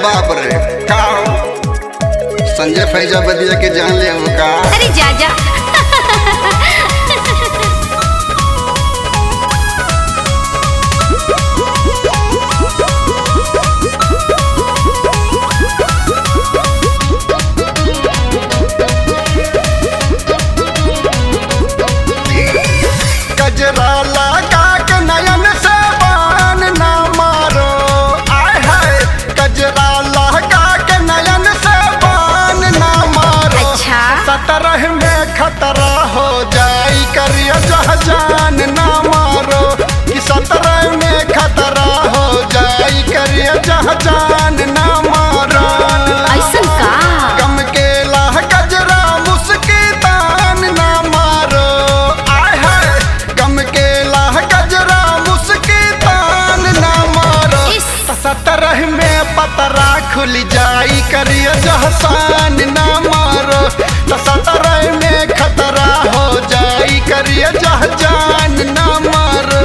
बाप रे का हो? संजय फैजाबदिया के जान ले हो का अरे जा जा गजरा लगा के नयन से बान ना मारो आय हाय गजरा लगा के नयन से बान ना मारो अच्छा। सतरह में खतरा हो जाई करियो जहाजान ना मारो कि सतरह में खतरा हो जाई करियो जहाजान ना मारो ऐसन का गम के लाह गजरा मुस्की तान ना मारो आय हाय गम के लाह गजरा मुस्की तान ना मारो इस। सतरह में पतरा खुल जाई करियो जहसान ना मारो तो सतरह में खतरा हो जाई करियो जहजान ना मारो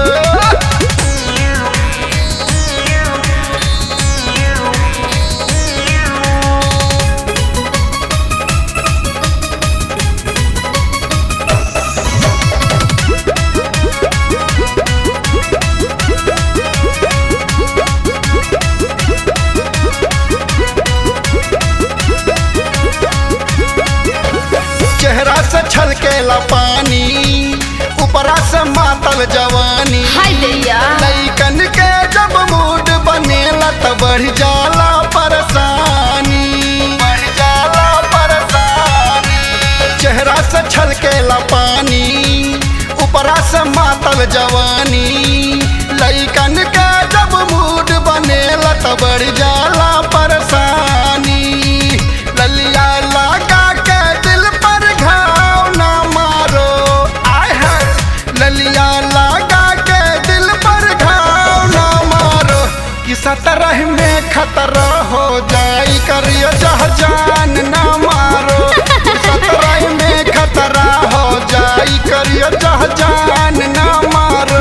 चेहरा से छलकेला पानी ऊपरा से मातल जवानी हाय दैया लैकन के जब मूड बनेला त बढ़ जाला परेशानी बढ़ जाला परेशानी चेहरा से छलकेला पानी ऊपरा से मातल जवानी लैकन के जब मूड बनेला त बढ़ जाला परेशानी ललिया लगा के दिल पर घाव ना मारो आय हाय ललिया लगा के दिल पर घाव ना मारो कि सतरह में खतरा हो जाई करियो जहजान ना मारो कि सतरह में खतरा हो जाई करियो जहजान ना मारो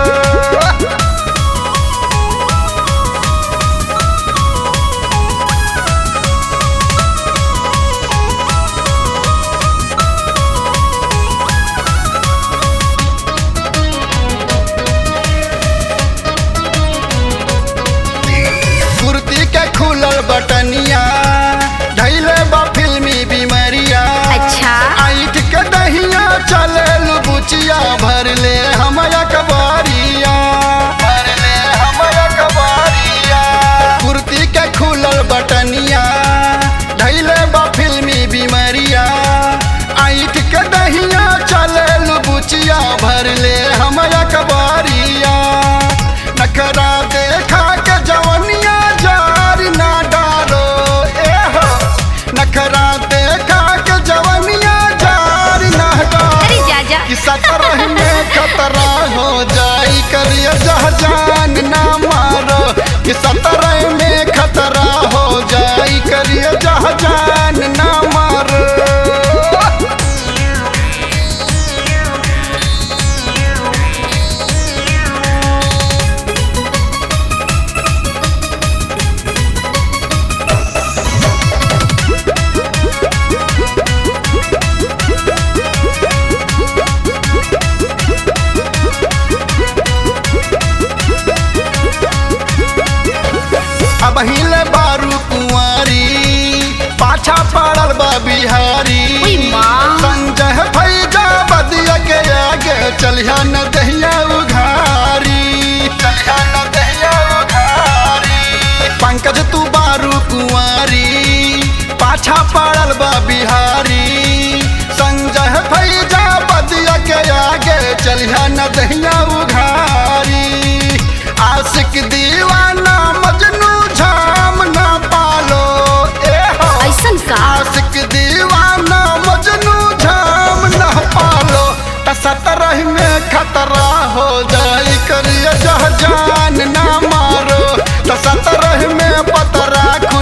कुर्ती के खुलल बटनिया धैले बा फिल्मी बीमारिया अच्छा। आइट के दहिया चले बुचिया भर ले हमया कबारिया भर ले हमया कबारिया कुर्ती के खुलल बटनिया धैले बा फिल्मी बीमारिया आइट के दहिया चले बुचिया भर ले हमया कबारिया नखरा देखा के जवनिया जार ना डालो ए हो नखरा देखा के जवनिया जार ना डालो अरे जा जा कि सतरह में खतरा हो जाई करियो जहजान ना मारो कि सतरह में खतरा हो जाई करियो जहजान ना मारो अब हिले बारू कुंवारी पाछा पड़ल बा बिहारी उई माँ। संजय भैजा बदिया के आगे चलिया न दहिया उघारी चलिया न दहिया उघारी पंकज तू बारू कुंवारी पाछा पड़ल बा बिहारी संजय भैजा बदिया के आगे चलिया न दहिया उघारी आशिक दीवाना मजनू झाम ना पालो ए हो ऐसन का आशिक दीवाना मजनू झाम ना पालो त सतरह में खतरा हो जाई करियो जहजान ना मारो त सतरह में पतरा